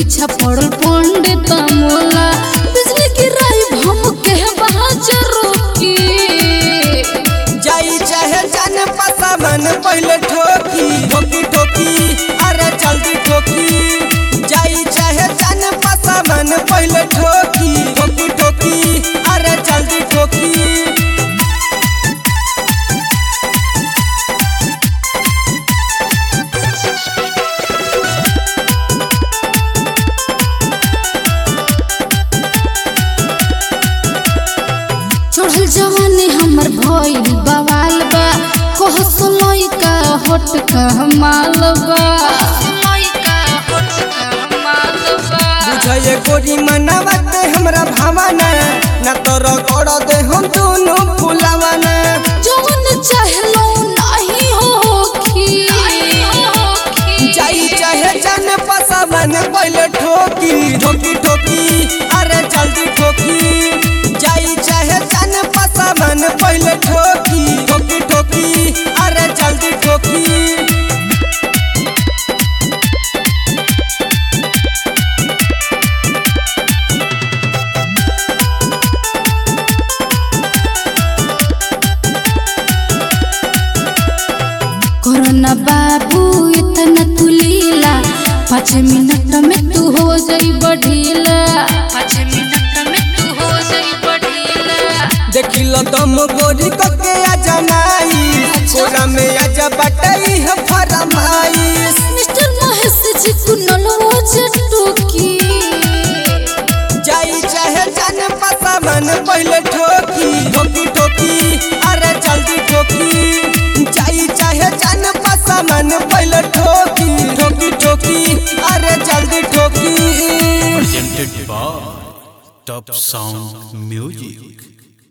पीछा पड़ल पंडित मोला बिजली गिराई भम के बहाजरो की जाई चाहे जाने पता मन पहले ठोकी ठोकी ठोकी अरे जल्दी ठोकी जाई चाहे जाने पता मन पहले ठोकी ठोकी ठोकी अरे जल्दी ठोकी चढ़ल जवानी हमर भइल बवाल बा कहस लइका होट का माल बा बुझे गोरी मनावते हमरा भावना न तो रगड़ दे हम दोनों फुलावाना जवन चाहलो नाही होखी जाई चाहे जाने पता मन पहले ठोकी ठोकी ठोकी अरे जल्दी ठोकी जाई चाहे जाने पता मन पहले ठोकी ठोकी ठोकी अरे जल्दी ठोकी कोरोना बाबू इतना तू लीला पाँच मिनट में तू हो जाई बढ़ीला पाँच मिनट में तू हो जाई बढ़ीला देखिल दम गोरी कके आ जमाई कोरा में आजा बटाई है फरमाई मिस्टर महेश जी कुनल रोज टोकी जाई चाहे जाने पता मन पहले ठोकी ठोकी ठोकी अरे जल्दी ठोकी जाई चाहे जाने पता मन पहले ठोकी ठोकी ठोकी अरे जल्दी ठोकी presented by Top Sound Music.